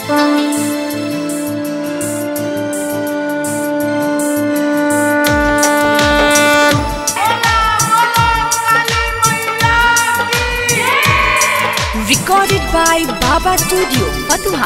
Recorded by Baba Studio, Fatuha.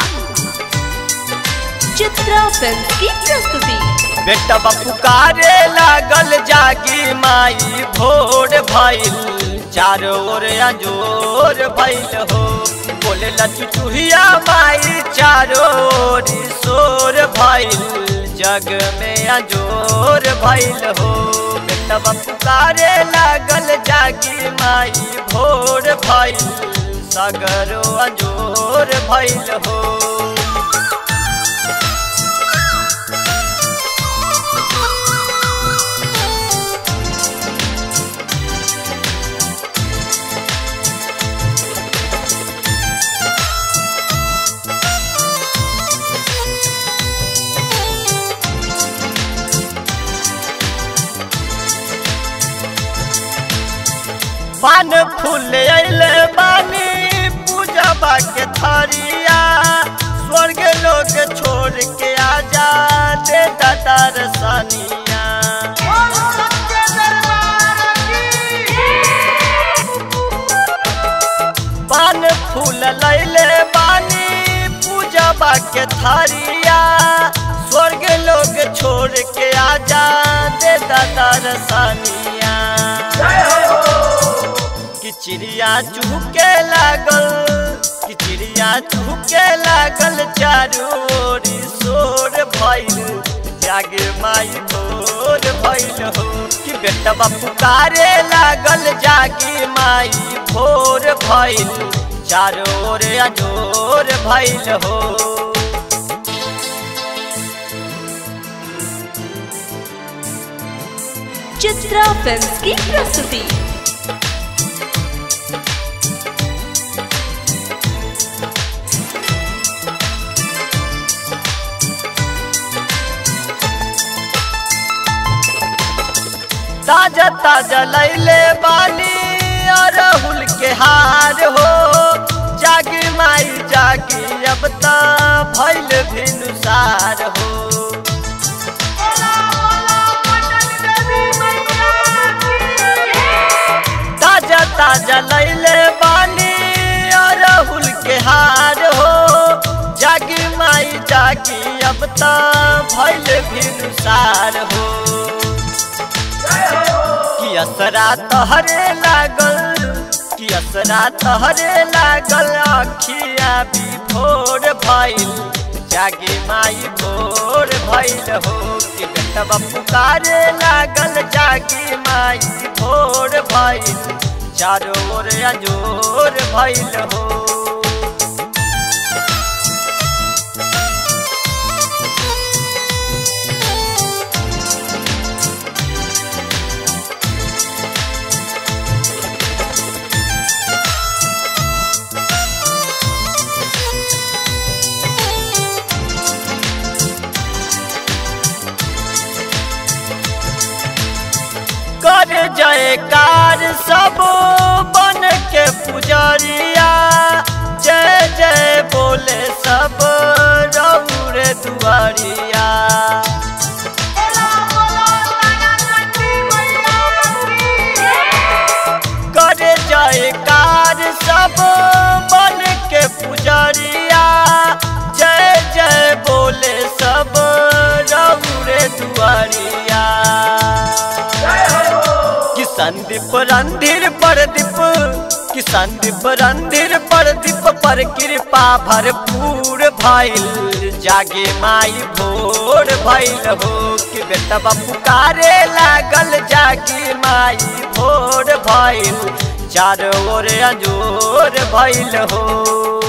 Chitra film की प्रस्तुति बेटा पुकारे लागल जागी माई भोर भइल चारों ओर अंजोर भइल हो बोले लचुचुहिया माई चारों ओर शोर भइल जग में अंजोर भइल हो बेटा पुकारे लागल जागी माई भोर भइल सगरो अंजोर भइल हो पान फूल अइले बानी पूजबा के थरिया स्वर्ग लोग छोड़ के आजा दे दादा रसनिया पान फूल लैले बानी पूजबा के थरिया स्वर्ग लोग छोड़ के आजा दे दादा रसनिया कि चिड़िया चुहके लागल कि चिड़िया चुहके लागल चारू ओरी शोर भइल जागे माई भोर भइल हो कि बेटा पुकारे लागल जागी माई भोर भइल चारो ओर अजोर भइल हो चित्रा फिल्म की प्रस्तुति ताजा ताजा लैले बानी अरहुल के हार हो जागी माई जागी अब त भैल भिनुसार हो ताजा ताजा लैले बानी अरहुल के हार हो जागी माई जागी अब त भैल भिनुसार हो कि असरा तहरे लागल कि असरा तहरे लागल अखिया भी भोर भइल जागे माई भोर भइल हो कि बेटवा पुकारे लागल जागी माई भोर भइल चारों ओर अजोर भइल हो कर जयकार सब बन के पुजरिया जय जय बोले सब रौरे दुआरिया कर जयकार सब बन के पुजरिया जय जय बोले सब रौरे दुआरिया कि संदीप रंधिर परदीप कि संदीप रंधिर परदीप पर कृपा भरपूर भइल जागे माई भोर भइल हो कि बेटा पुकारे लागल जागी माई भोर भइल चारों ओर अंजोर भइल हो